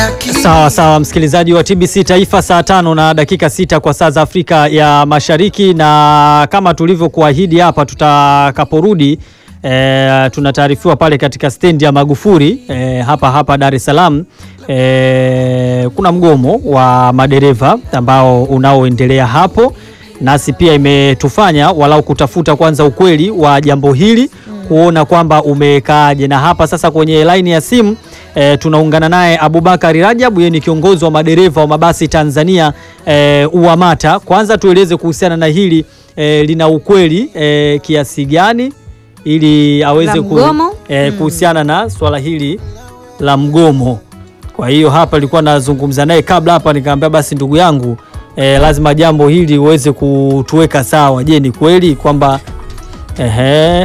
Sawa sawa, msikilizaji wa TBC Taifa, saa tano na dakika sita kwa saa za Afrika ya Mashariki, na kama tulivyokuahidi hapa, tutakaporudi e, tunataarifiwa pale katika stendi ya Magufuli e, hapa hapa Dar es Salaam e, kuna mgomo wa madereva ambao unaoendelea hapo, nasi pia imetufanya walau kutafuta kwanza ukweli wa jambo hili kuona kwamba umekaaje, na hapa sasa kwenye laini ya simu e, tunaungana naye Abubakari Rajabu, yeye ni kiongozi wa madereva wa mabasi Tanzania e, UWAMATA. Kwanza tueleze kuhusiana na hili e, lina ukweli e, kiasi gani ili aweze La mgomo? e, kuhusiana na swala hili la mgomo. Kwa hiyo hapa nilikuwa nazungumza naye kabla hapa, nikamwambia basi ndugu yangu e, lazima jambo hili uweze kutuweka sawa. Je, ni kweli kwamba ehe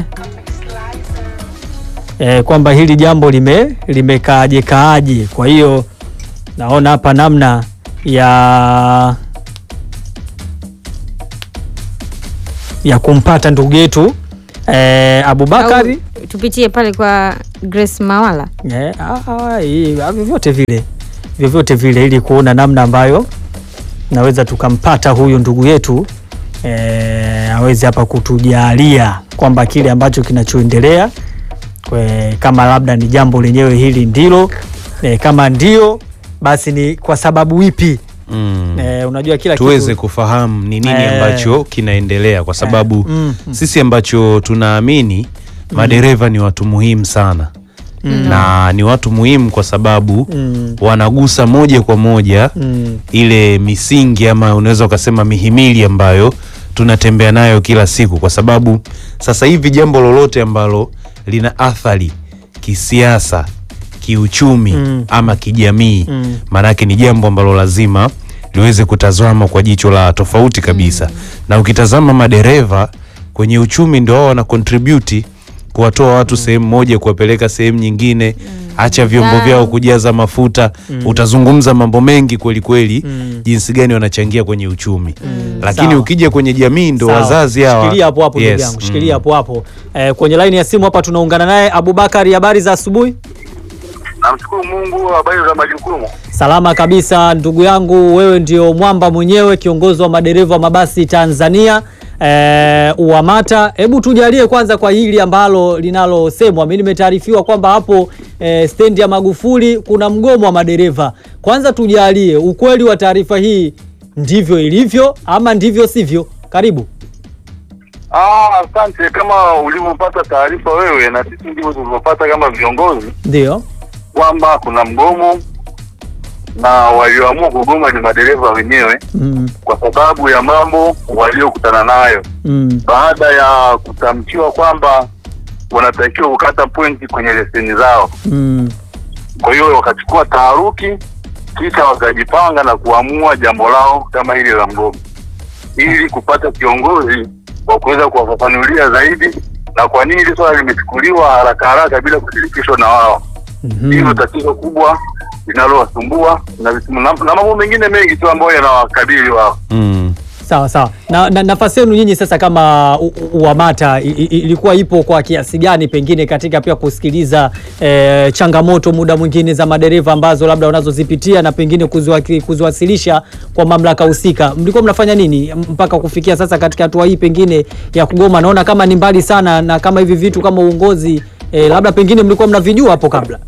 e, kwamba hili jambo lime limekaaje kaaje? Kwa hiyo naona hapa namna ya ya kumpata ndugu yetu e, Abubakari Au tupitie pale kwa Grace Mawala. Eh, ah, ah, hii, ah, vyovyote vile vyovyote vile ili kuona namna ambayo naweza tukampata huyu ndugu yetu eh, aweze hapa kutujalia kwamba kile ambacho kinachoendelea kwe- kama labda ni jambo lenyewe hili ndilo eh, kama ndio basi ni kwa sababu ipi Mm. eh, unajua kila tuweze kitu kufahamu ni nini Eh. ambacho kinaendelea kwa sababu mm, mm. sisi ambacho tunaamini madereva ni watu muhimu sana na ni watu muhimu kwa sababu Mm, wanagusa moja kwa moja mm, ile misingi ama unaweza ukasema mihimili ambayo tunatembea nayo kila siku, kwa sababu sasa hivi jambo lolote ambalo lina athari kisiasa, kiuchumi Mm. ama kijamii Mm. maanake ni jambo ambalo lazima liweze kutazama kwa jicho la tofauti kabisa. Na ukitazama madereva kwenye uchumi ndio wao wana contribute kuwatoa watu sehemu moja kuwapeleka sehemu nyingine, acha vyombo Na- vyao kujaza mafuta. Utazungumza mambo mengi kweli kweli, Mm. jinsi gani wanachangia kwenye uchumi, lakini Sawa. ukija kwenye jamii ndo Sawa. wazazi hawa. Shikilia hapo hapo ndugu Yes, yangu, mm. shikilia hapo hapo. Eh, kwenye laini ya simu hapa tunaungana naye Abubakari, habari za asubuhi? Namshukuru Mungu, habari za majukumu. Salama kabisa ndugu yangu, wewe ndio mwamba mwenyewe, kiongozi wa madereva wa mabasi Tanzania eh, UWAMATA. Hebu tujalie kwanza kwa hili ambalo linalosemwa. Mimi nimetaarifiwa kwamba hapo eh, stendi ya Magufuli kuna mgomo wa madereva. Kwanza tujalie ukweli wa taarifa hii, ndivyo ilivyo ama ndivyo sivyo? Karibu. Ah, asante. Kama ulivyopata taarifa wewe na sisi ndivyo tulivyopata kama viongozi Ndio. kwamba kuna mgomo na walioamua kugoma ni madereva wenyewe Mm, kwa sababu ya mambo waliokutana nayo mm, baada ya kutamkiwa kwamba wanatakiwa kukata pointi kwenye leseni zao. mm, Kwa hiyo wakachukua taharuki, kisha wakajipanga na kuamua jambo lao kama hili la mgomo, ili kupata kiongozi wa kuweza kuwafafanulia zaidi na kwa nini hili swala limechukuliwa haraka haraka bila kushirikishwa na wao. mhm. Hilo tatizo kubwa linalowasumbua na, na, na mambo mengine mengi tu ambayo yanawakabili wao. Mm. Sawa sawa. Na, na nafasi yenu nyinyi sasa kama u- u- UWAMATA i- i- ilikuwa ipo kwa kiasi gani pengine katika pia kusikiliza eh, changamoto muda mwingine za madereva ambazo labda wanazozipitia na pengine kuziwaki- kuziwasilisha kwa mamlaka husika? Mlikuwa mnafanya nini mpaka kufikia sasa katika hatua hii pengine ya kugoma? Naona kama ni mbali sana, na kama hivi vitu kama uongozi eh, labda pengine mlikuwa mnavijua hapo kabla.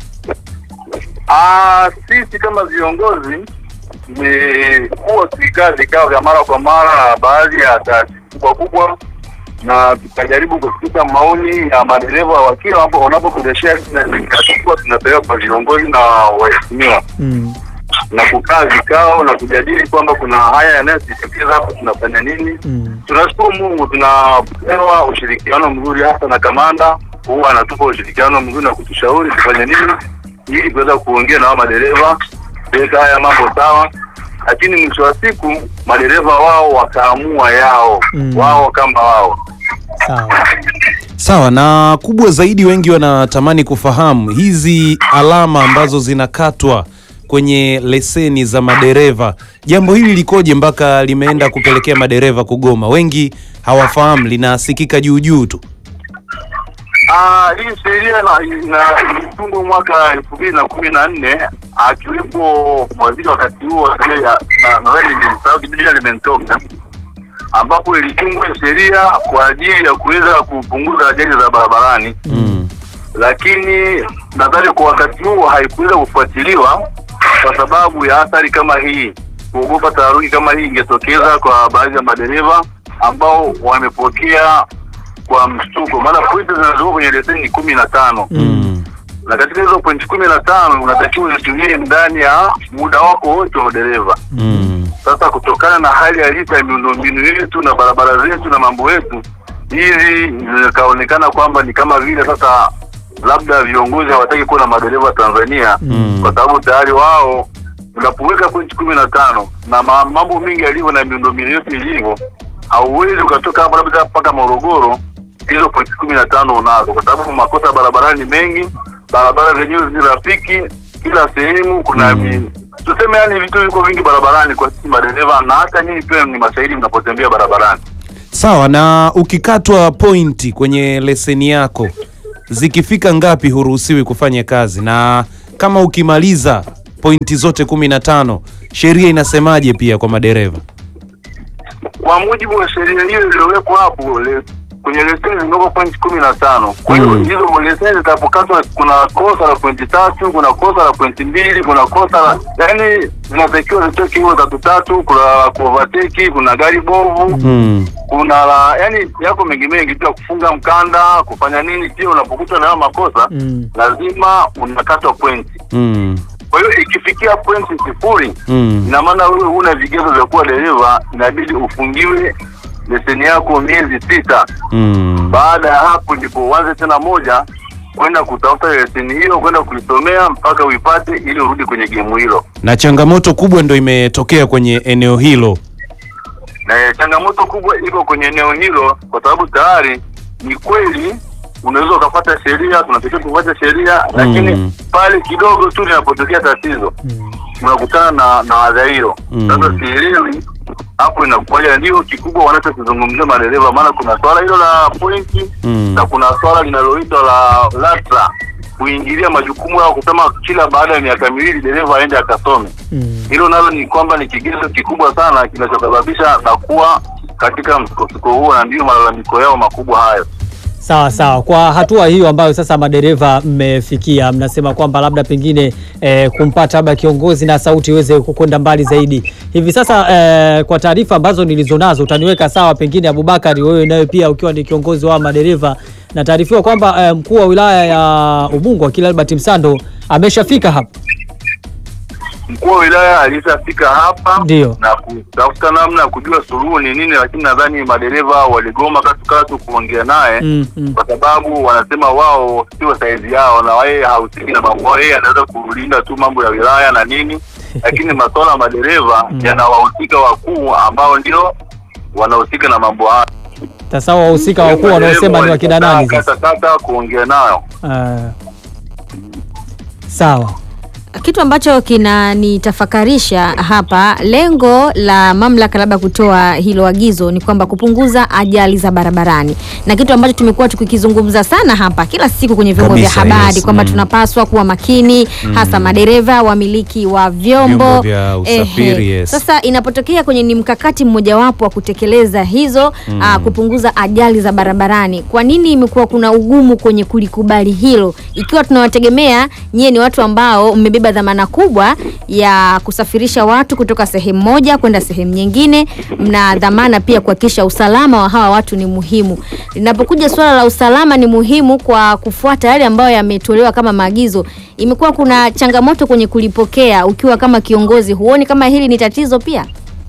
Ah, sisi kama viongozi tumekuwa tukikaa vikao vya mara kwa mara na baadhi ya taasisi kubwa kubwa, na tukajaribu kusikiliza maoni ya madereva wa kila wapo- wanapopendeshea tunakuwa tunapeleka kwa viongozi na waheshimiwa Mm. na kukaa vikao na kujadili kwamba kuna haya yanayojitokeza hapa, tunafanya nini. Mm. Tunashukuru Mungu, tunapewa ushirikiano mzuri, hasa na kamanda huwa anatupa ushirikiano mzuri na kutushauri tufanye nini ili kuweza kuongea na hao madereva kuweka haya mambo sawa, lakini mwisho wa siku madereva wao wakaamua yao Mm. wao kama wao. Sawa. Sawa, na kubwa zaidi, wengi wanatamani kufahamu hizi alama ambazo zinakatwa kwenye leseni za madereva, jambo hili likoje mpaka limeenda kupelekea madereva kugoma? Wengi hawafahamu, linasikika juu juu tu. Ah, hii sheria na na ilitungwa mwaka elfu mbili na kumi na nne akiwepo waziri wakati huo na nadhani nilimsahau kidogo jina limenitoka, ambapo ilitungwa sheria kwa ajili ya kuweza kupunguza ajali za barabarani Mm. lakini nadhani kwa wakati huo haikuweza kufuatiliwa kwa sababu ya athari kama hii, kuogopa taharuki kama hii ingetokeza kwa baadhi ya madereva ambao wamepokea kwa mshtuko, maana pointi zinazokuwa kwenye leseni ni kumi na tano Mm. na katika hizo pointi kumi na tano unatakiwa uzitumie ndani ya muda wako wote wa udereva. Mm. Sasa kutokana na hali halisi ya miundombinu yetu na barabara zetu na mambo yetu, hizi zikaonekana kwamba ni kama vile sasa labda viongozi hawataki kuwa na madereva Tanzania Mm. kwa sababu tayari wao unapoweka pointi kumi na tano na ma- mambo mengi yalivyo na miundombinu yote ilivyo, hauwezi ukatoka hapa labda mpaka Morogoro hizo pointi kumi na tano unazo, kwa sababu makosa barabarani ni mengi, barabara zenyewe zi rafiki, kila sehemu kuna Mm. mi- tuseme, yani vitu viko vingi barabarani kwa sisi madereva, na hata nyinyi pia ni mashahidi mnapotembea barabarani. Sawa, na ukikatwa pointi kwenye leseni yako zikifika ngapi huruhusiwi kufanya kazi, na kama ukimaliza pointi zote kumi na tano sheria inasemaje pia kwa madereva? Kwa mujibu wa sheria hiyo iliyowekwa hapo le, kwenye leseni zimewekwa pointi kumi na tano. Kwa hiyo Mm. hizo leseni zitapokatwa, kuna kosa la pointi tatu, kuna kosa la pointi mbili, kuna kosa la yani, zinatakiwa zitoke hiyo tatu tatu. Kuna kuovateki, kuna gari bovu, Mm. kuna la yani yako mengi mengi, pia kufunga mkanda, kufanya nini. Pia unapokutwa na hayo makosa Mm. lazima unakatwa pointi. Mm. Kwa hiyo ikifikia pointi sifuri Mm. ina maana wewe huna vigezo vya kuwa dereva, inabidi ufungiwe leseni yako miezi sita. Mm. Baada ya hapo ndipo uanze tena moja kwenda kutafuta leseni hiyo, kwenda kuisomea mpaka uipate, ili urudi kwenye gemu hilo. Na changamoto kubwa ndo imetokea kwenye eneo hilo. Na changamoto kubwa iko kwenye eneo hilo, kwa sababu tayari ni kweli unaweza ukafuata sheria, tunatakiwa kufuata sheria, lakini pale kidogo tu linapotokea tatizo unakutana na na adha hilo. Mm. Sasa sielewi hapo inakuwaje, ndio kikubwa wanachokizungumzia madereva, maana kuna swala hilo la pointi Mm. na kuna swala linaloitwa la LATRA kuingilia majukumu yao, kusema kila baada ya miaka miwili dereva aende akasome. Mm. Hilo nalo ni kwamba ni kigezo kikubwa sana kinachosababisha na kuwa katika msukosuko huo, na ndiyo malalamiko yao makubwa hayo. Sawa sawa. Kwa hatua hiyo ambayo sasa madereva mmefikia, mnasema kwamba labda pengine eh, kumpata labda kiongozi na sauti iweze kwenda mbali zaidi. Hivi sasa eh, kwa taarifa ambazo nilizonazo, utaniweka sawa pengine Abubakari, wewe nawe pia ukiwa ni kiongozi wa madereva, na taarifiwa kwamba eh, mkuu wa wilaya ya Ubungo Akili Albert Msando ameshafika hapa. Mkuu wa wilaya alishafika hapa Ndio. na kutafuta namna ya kujua suluhu ni nini, lakini nadhani madereva waligoma katukatu kuongea naye Mm, mm. kwa sababu wanasema wao sio saizi yao na yeye hahusiki na mambo, yeye anaweza kulinda tu mambo ya wilaya na nini, lakini masuala ya madereva yanawahusika wakuu ambao ndio wanahusika na mambo haya. Sasa wahusika wakuu wanaosema ni wakina nani sasa? Kata kata kuongea nayo Eh, sawa. Kitu ambacho kinanitafakarisha hapa, lengo la mamlaka labda kutoa hilo agizo ni kwamba kupunguza ajali za barabarani, na kitu ambacho tumekuwa tukikizungumza sana hapa kila siku kwenye vyombo vya Kabisa, habari yes. kwamba Mm. tunapaswa kuwa makini, hasa madereva, wamiliki wa vyombo, Vyombo vya usafiri, Ehe. yes. Sasa inapotokea kwenye ni mkakati mmojawapo wa kutekeleza hizo aa, kupunguza ajali za barabarani, kwa nini imekuwa kuna ugumu kwenye kulikubali hilo, ikiwa tunawategemea nyie ni watu ambao mmebeba dhamana kubwa ya kusafirisha watu kutoka sehemu moja kwenda sehemu nyingine, mna dhamana pia kuhakikisha usalama wa hawa watu ni muhimu. Linapokuja suala la usalama ni muhimu kwa kufuata yale ambayo yametolewa kama maagizo, imekuwa kuna changamoto kwenye kulipokea. Ukiwa kama kiongozi, huoni kama hili ni tatizo pia?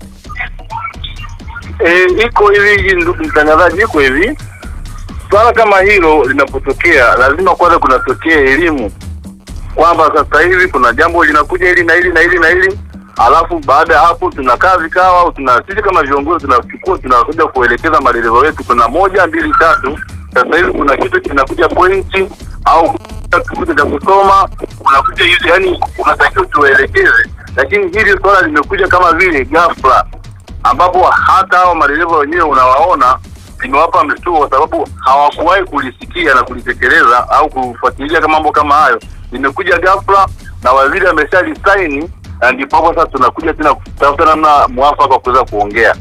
E, iko hivi ndugu mtangazaji, iko hivi swala kama hilo linapotokea, lazima kwanza kunatokea elimu kwamba sasa hivi kuna jambo linakuja hili na hili na hili na hili, alafu baada ya hapo tunakaa vikao au tuna sisi kama viongozi tunachukua tunakuja kuelekeza madereva wetu, kuna moja mbili tatu, sasa hivi kuna kitu kinakuja pointi au kitu cha kusoma unakuja hivi, yani unatakiwa tuelekeze, lakini hili swala limekuja kama vile ghafla ambapo hata hao madereva wenyewe unawaona limewapa mshtuko kwa sababu hawakuwahi kulisikia na kulitekeleza au kufuatilia kama mambo kama hayo. Limekuja ghafla na waziri ameshalisaini, na ndipo hapo sasa tunakuja tena kutafuta namna mwafaka wa kuweza kuongea.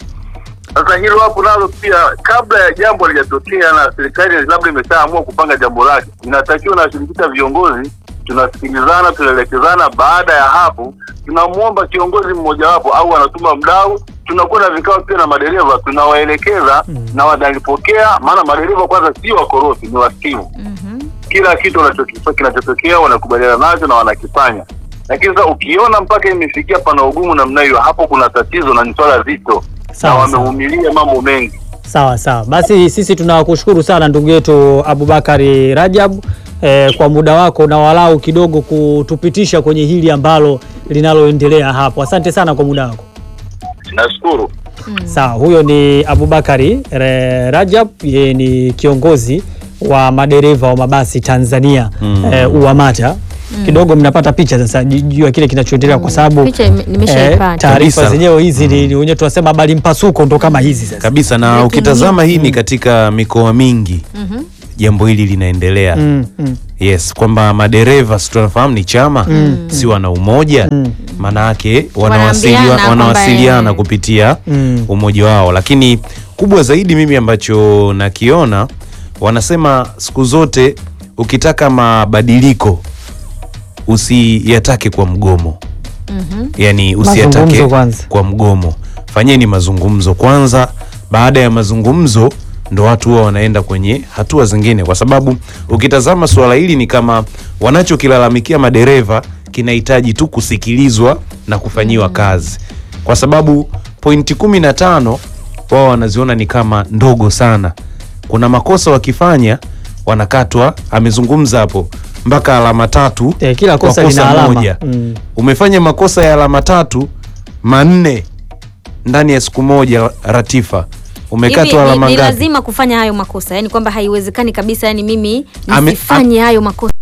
Sasa hilo hapo nalo pia, kabla ya jambo halijatokea na serikali labda imeshaamua kupanga jambo lake, inatakiwa nawashirikisha viongozi, tunasikilizana, tunaelekezana. Baada ya hapo, tunamwomba kiongozi mmojawapo au anatuma mdau, tunakuwa na vikao pia na madereva, tunawaelekeza na wanalipokea, maana madereva kwanza sio wakorofi, ni wasikivu kila kitu wanachokifa- kinachotokea wanakubaliana nacho na wanakifanya. Lakini sasa ukiona mpaka imefikia pana ugumu namna hiyo, hapo kuna tatizo na ni swala zito, na Sawa, sawa. wamevumilia mambo mengi. Sawa sawa, basi sisi tunakushukuru sana ndugu yetu Abubakari Rajab eh, kwa muda wako na walau kidogo kutupitisha kwenye hili ambalo linaloendelea hapo. Asante sana kwa muda wako. Nashukuru. Sawa, huyo ni Abubakari Re- Rajab, yeye ni kiongozi wa madereva wa mabasi Tanzania eh, UWAMATA. Kidogo mnapata picha sasa ju- juu ya kile kinachoendelea kwa sababu Picha ime- nimeshaipata. taarifa Kabisa. zenyewe hizi ni ni wenyewe tunasema habari mpasuko ndo kama hizi sasa. kabisa na Lakini- ukitazama hii ni katika mikoa mingi jambo hili linaendelea Mm, mm. yes kwamba madereva si tunafahamu ni chama si wana umoja maana yake wanawasiliwa- Wanaambiana kwamba, wanawasiliana eh, kupitia Mm. umoja wao lakini kubwa zaidi mimi ambacho nakiona wanasema siku zote ukitaka mabadiliko usiyatake kwa mgomo yani usiyatake Mazungumzo kwanza. kwa mgomo fanyeni mazungumzo kwanza baada ya mazungumzo ndo watu huwa wanaenda kwenye hatua zingine kwa sababu ukitazama suala hili ni kama wanachokilalamikia madereva kinahitaji tu kusikilizwa na kufanyiwa kazi kwa sababu pointi kumi na tano wao wanaziona ni kama ndogo sana kuna makosa wakifanya wanakatwa amezungumza hapo mpaka alama tatu Eh, kila kwa kosa lina alama. moja Mm. umefanya makosa ya alama tatu manne ndani ya siku moja ratifa Hivi umekatwa ni, alama ni ngapi lazima kufanya hayo makosa, yani kwamba haiwezekani kabisa, yani mimi Ame- nisifanye hayo makosa